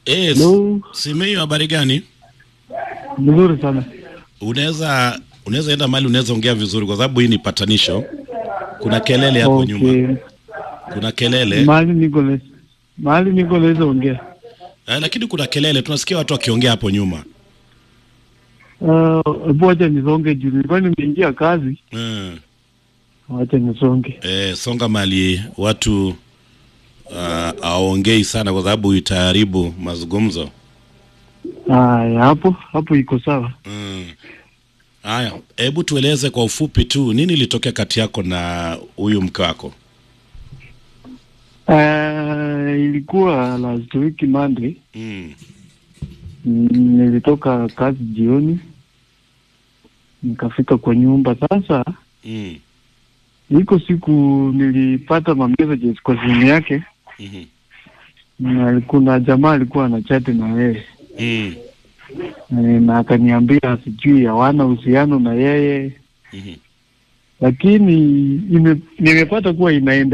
Eh, Hello. Simiyu, habari gani? Mzuri sana. Unaweza unaweza enda mahali unaweza ongea vizuri, kwa sababu hii ni patanisho. Kuna kelele hapo nyuma, Okay. kuna kelele Mahali niko le- mahali niko naweza ongea. eh, lakini kuna kelele, tunasikia watu wakiongea hapo nyuma Uh, hebu wacha nisonge juu nilikuwa nimeingia kazi. mm. Wacha nisonge. Eh, songa mahali watu uh, aongei sana, kwa sababu itaharibu mazungumzo Haya, hapo hapo iko sawa. mm. Haya, hebu tueleze kwa ufupi tu nini ilitokea kati yako na huyu mke wako? Uh, ilikuwa last week Monday. mm. Mm, nilitoka kazi jioni nikafika kwa nyumba. Sasa Mm. iko siku nilipata ma messages kwa simu yake, mhm, na kuna jamaa alikuwa anachati na yeye mm. Eh, na akaniambia sijui hawana uhusiano na yeye, mhm. lakini ime, nimepata kuwa inaenda